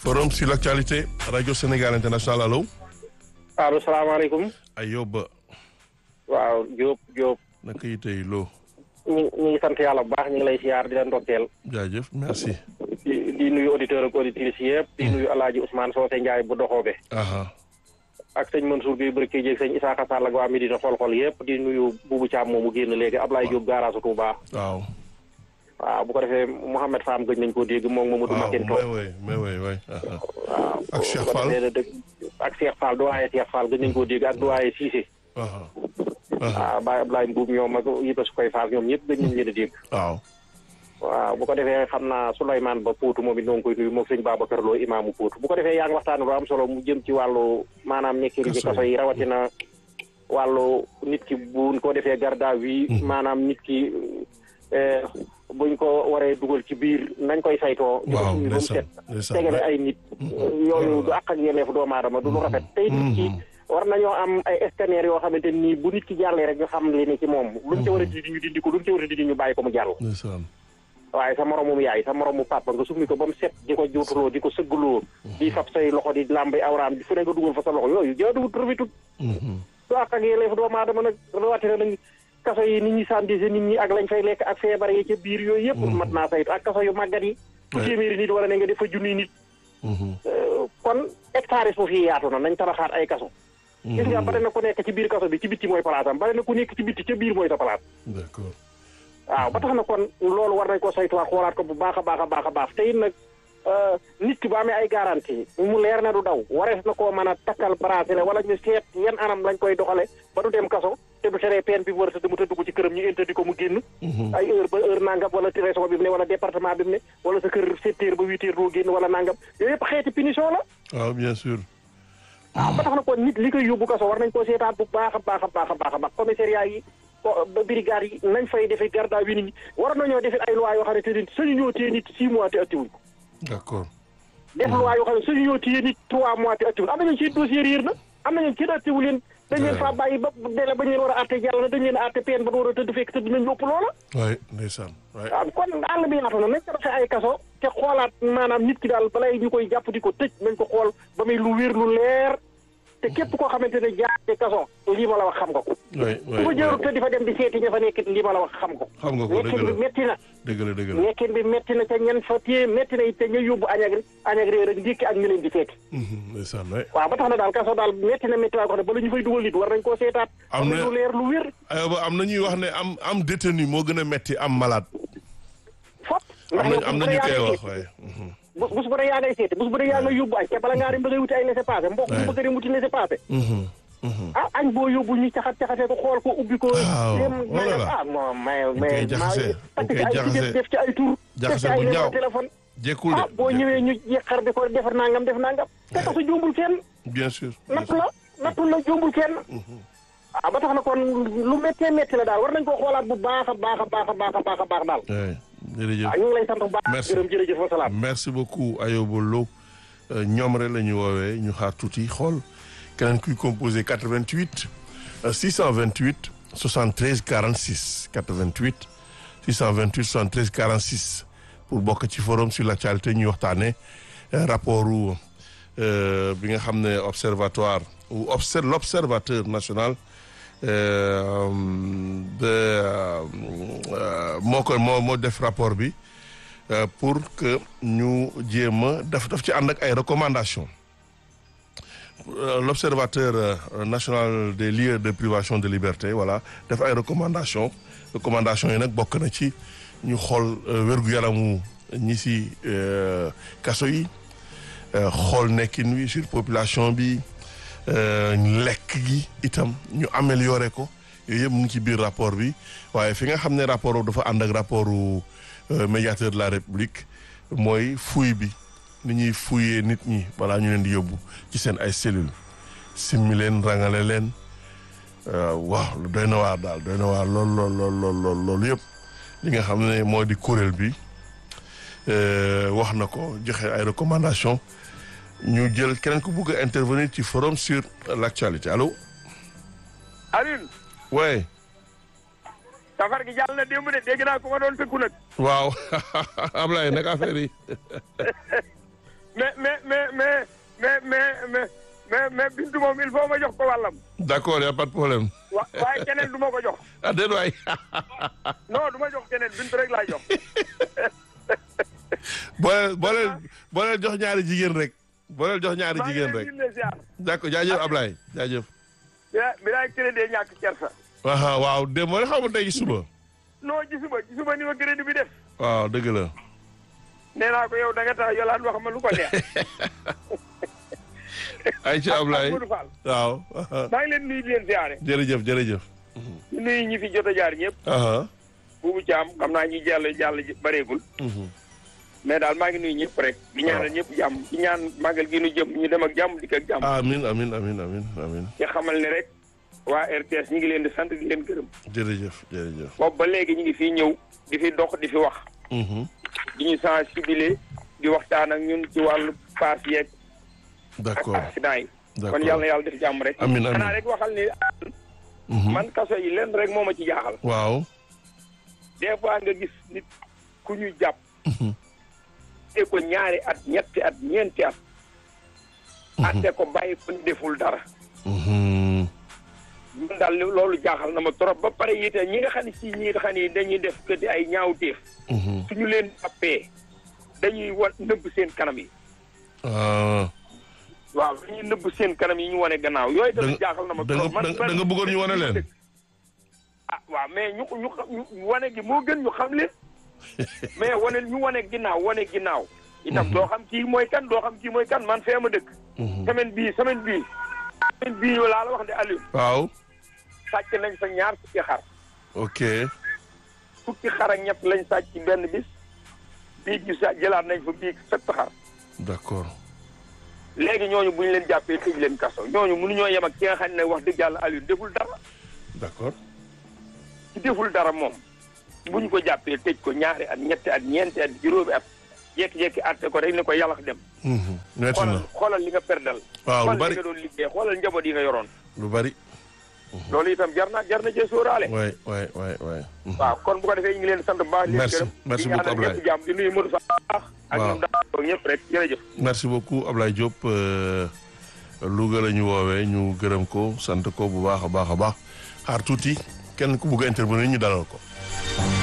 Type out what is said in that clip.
forum sur l'actualité rajo Sénégal international allo. allo salaamaaleykum. Ayoba. waaw Diop Diop. naka yi tey loo. ñu ñu ngi sant yàlla bu baax ñu ngi lay siyaar di leen ndokkeel. jaajëf merci. di di nuyu auditeurs ak auditrices yëpp. di nuyu El Hadj Ousmane Socé Ndiaye bu doxoobe. aha ak sëñ Mansour Guèye Barke Dieg sëñ Isaka Sall ak waa Medina xol-xol yëpp di nuyu Boubou Thiam moomu génn léegi Ablaye Diop garage Touba. waaw. waaw bu ko defee Mouhamed Fam gëj nañ koo dégg moom Mamadou waaw Makin mais Top. oui mais oui oui. aha waaw ak Cheikh bu ko Fall. defee da dëgg ak Cheikh Fall doyen Cheikh Fall gëj nañ koo dégg ak doyen Cissé. aha aha waaw Baye Ablaye Mbuub ñoom ak Iba su koy Fall ñoom ñëpp gëj nañ leen a dégg. waaw. waaw bu ko defee xam naa Souleymane Ba Poutou moom it noo ngi koy nuyu moom sëñ Babacar Lo imaamu Poutou bu ko defee yaa ngi waxtaan lu am solo mu jëm ci wàllu maanaam nekkiri ci Kaso yi. kaso yi rawatina wàllu nit ki buñ ko defee garda wi maanaam nit ki eh, buñ ko waree dugal ci biir nañ koy saytoo di ko waaw summi ba mu ndeysaan set ndeysaan tegale ouais. ay nit yooyu du àq ak yelleefu doomu aadama du lu rafet tey nit ki war nañoo am ay scanner yoo xamante nii bu nit ki jàllee rek ñu xam li ne ci moom luñ ca war a dindi ñu dindi ko luñ ca war a dindi ñu bàyyi ko mu jàll ndeysaan. waaye sa moromum yaay sa moromu papa nga summi ko ba mu set di ko juutuloo di ko sëggaloo di fab say loxo di làmbi awraam di fu ne nga dugal fa sa loxo yooyu jaaduwut rafetut Mhm. du àq ak yelleef doomu aadama nag rawatina nag kaso yi nit ñi sandise nit ñi ak lañ fay lekk ak feebar yi ca biir yooyu yëpp mat naa saytu ak kaso yu màggat yi fu Ouais. téeméeri nit wala ne nga def fa junniy nit Mhm. Euh, kon hectares foofu yi yaatu na nañ tabaxaat ay kaso gis nga bare na ku nekk ci biir kaso bi ci bitti mooy palaasam bare na ku nekk ci bitti ca biir mooy sa palaas d'accord. waaw ba tax na kon loolu war nañ ko saytuwaat xoolaat ko bu baax a baax a baax a baax te it nag euh, nit ki bu amee ay garantie mu leer na du daw warees na koo mën a takkal bracelet wala ñu seet yan anam lañ koy doxale ba du dem kaso te du teree peine bi mu war a tëdd mu tëdd ko ci këram ñu interdit ko mu génn Mhm. ay heure ba heure nangam wala région bi mu ne wala département bi mu ne wala sa kër sept heures ba huit heures doo génn wala nangam yooyu yëpp xeeti punition la waaw bien sûr. waaw ba tax na kon nit li koy yóbbu kaso war nañ koo seetaat bu baax a baax a baax a baax a baax commissariat yi ko- ba brigade yi nañ fay defee garde à vue nit ñi war nañoo defee ay loi yoo xam ne te ni sañu ñoo téye nit six mois te attiwuñ ko d'accord. def loi yoo xam ne sañu ñoo téye nit trois mois te attiwuñ am nañu ci dossier réer na am nañu kenn attiwu leen dañ leen faa bàyyi ba délai ba ñu leen war a àtte jàll na dañ leen a àtte peine ba war a tëdd fekk tëdd nañ ëpp loola waay ndeysaan waay. waaw kon àll bi yaatu na nañ ko defee ay kaso te xoolaat maanaam nit ki daal balay ñu koy jàpp di ko tëj nañ ko xool ba muy lu wér lu leer te képp koo xamante ne jaar ci kaso lii ma la wax xam nga ko waay ku waay ma jërut waay. te di fa dem di seeti ña fa nekk lii ma la wax xam ko xam nga ko nekkin dëgg bi la metti na dëgg la dëgg la. nekkin bi metti na ca ñan fa téye metti na it te ña yóbbu añ ak añ ak réer ak ndékki ak ñu leen di seeti Mhm. ndeysaan waay. waaw ba tax na daal kaso daal metti na metti waa ko xam ne bala ñu fay dugal nit war nañ koo seetaat Am na- lu leer lu wér Ayoba am na ñuy wax ne am am détenu moo gën a metti am malade. fop am ndax na yow am na bu ñu dee koy yaa wax ngay waaye. Mhm. bus bus bu dee yaa ngay seeti bus bu dee yaa ngay yóbbu añ te bala ngaa dem ba ngay wuti ay laissez-passer mbokk Ouais. bu bëgg a dem wuti laissez-passer Mhm. Mhm. ah añ boo yóbbu ñu caxat caxatee ko xool ko ubbi ko. Waaw, dem voilà la. ah non mais koy mais jaxase, takk dañ ci koy ay jaxase. def def ci ay tur. Jaxase def ci ay bu numéro ñaaw. téléphone. jekkul de. ah boo ñëwee ñu yéexar di ko defar nangam def nangam. te tax su jombul kenn bien sûr. natt la nattu la jombul kenn. ah ba tax na kon lu méttee métti la daal war nañ koo xoolaat bu baax a baax a baax a baax a baax a baax daal. waay jërëjëf. ah ñu ngi lay sant bu baax. Merci. gërëm jërëjëf wa salaam. merci beaucoup Ayoba Lo ñoom rek la ñu woowee ñu xaar tuuti xool keneen kuy composé 88 euh, 628 73 46 88 628 73 46 pour bokk ci forum sur l'actualité ñuy waxtaanee euh, rapport u euh, bi nga xam ne observatoire ou obser l'observateur national euh, de euh, euh, moo ko moo moo def rapport bi. Euh, pour que ñu jéem a daf daf ci ànd ak ay recommandations Euh, l'observateur euh, national des lieux de privation de liberté voilà def ay recommandations recommandations yi nag bokk na ci ñu xool euh, wér-gu-yaramu ñi si euh, kaso yi euh, xool nekkin wi sur population bi euh, lekk gi itam ñu améliorer ko yooyu yëpp mu ngi ci biir rapport bi waaye fi nga xam ne rapport boobu dafa ànd ak rapport u euh, médiateur de la République mooy fouille bi ni ñuy fouiller nit ñi balaa ñu leen di yóbbu ci seen ay cellules simmi leen rangale leen euh, waaw lu doy na waar daal doy na waar lool lool lool lool lool loolu yëpp li nga xam ne moo di kuréel bi euh, wax na ko joxe ay recommandations ñu jël keneen ku bugg a intervenir ci forum sur l'actualité allo Alioune ouais safar gi jàll na démb de dégg naa ko ma doon tëkku nag waaw Ablaye nag affaire yi mais mais mais mais mais mais mais mais mais bintu moom il faut ma jox ko wàllam. d'accord y a pas de problème wa waaye keneen du ma ko jox. ah déet waay non du ma jox keneen bintu rek laay jox. booleel booleel booleel jox ñaari jigéen rek booleel jox ñaari maa ngi jigéen leen rek di leen ziar. d'accord jaajëf Ablaye jaajëf bi bi laay crédit ñàkk kersa. aha waaw démb rek xaw ma tey ci suba non gisuma gisuma ni ma crédit bi def. waaw dëgg la nee naa ko yow da nga tax yolaan wax ma lu ko neex. ay ci Ablaye Modou Fall. waaw aha. maa ngi leen nuyu di leen ziare. jërëjëf jërëjëf di nuyu ñi fi jot a jaar ñëpp. aha buubu caam xam naa ñi jàll jàll bareegul. mhm. mais daal maa ngi nuyu ñëpp rek. di ñaanal ñëpp jàmm di ñaan màggal gi nu jëm ñu dem ak jàmm dikk ak jàmm. amin amin amin amin amin ci xamal ne rek waa RTS ñi ngi leen di sant di leen gërëm. jërëjëf jërëjëf boobu ba léegi ñu ngi fii ñëw di fi dox di fi wax. mhm. di ñu sensibiliser di waxtaan ak ñun ci wàllu paas yeeg ak d'accord accident yi. d'accord kon yàlla na yàlla def jàmm rek. Amiin, amiin. xanaa rek waxal ni Mhm. man kaso yi leen rek moo ma ci jaaxal. waaw des fois nga gis nit ku ñu jàpp. Mhm. te ko ñaari at ñetti at ñeenti at. atte ko bàyyi ko ni deful dara. Mhm. man daal loolu jaaxal na ma trop ba pare it ñi nga xam ne si ñi nga xam ne dañuy def que di ay ñaawteef. Mhm. suñu leen jàppee dañuy wa nëbb seen kanam yi. ah waaw dañuy nëbb seen kanam yi ñu wane gannaaw yooyu da tamit nga jaaxal na ma da trop. nga da nga bëggoon ñu wane leen ah waaw mais ñu ñu xam ñu wane gi moo gën ñu xam leen mais wane ñu wane ginnaaw wane ginnaaw. itam doo xam kii mooy kan doo xam kii mooy kan man fee ma dëkk. Mhm. semaine bii semaine bii. semaine bii yow laa la wax de Aliou. waaw sàcc nañ fa ñaar fukki xar. ok fukki xar ak ñett lañ sàcc ci benn bis. bii gi sa jëlaat nañ fa bii sept xar. d'accord léegi ñooñu bu ñu leen jàppee tëj leen kaso ñooñu mënuñoo yem ak ki nga xam ne wax dëgg yàlla Aliou deful dara. d'accord ci deful dara moom bu ñu ko jàppee tëj ko ñaari at ñetti at ñeenti at juróomi at jékki-jékki àtte ko rek ne ko yàlla dem. Mhm. metti na xoolal xoolal li nga perdal. waaw lu xoolal bari li nga doon liggéey xoolal njaboot yi nga yoroon. lu bari loolu itam jar na jar na cee sóoraale. waay waay waay waay Mhm. waaw kon bu ko defee ñu ngi leen di sant bu baax. di leen Merci. gërëm Merci di ñaanal beaucoup, Ablaye. ñëpp jàmm di nuyu Modou Fall baax. ak Waaw. ñoom daal ñëpp rek jërëjëf. merci beaucoup Ablaye Diop euh, Louga la ñu woowee ñu gërëm ko sant ko bu baax a baax a baax xaar tuuti kenn ku bugg a intervenir ñu dalal ko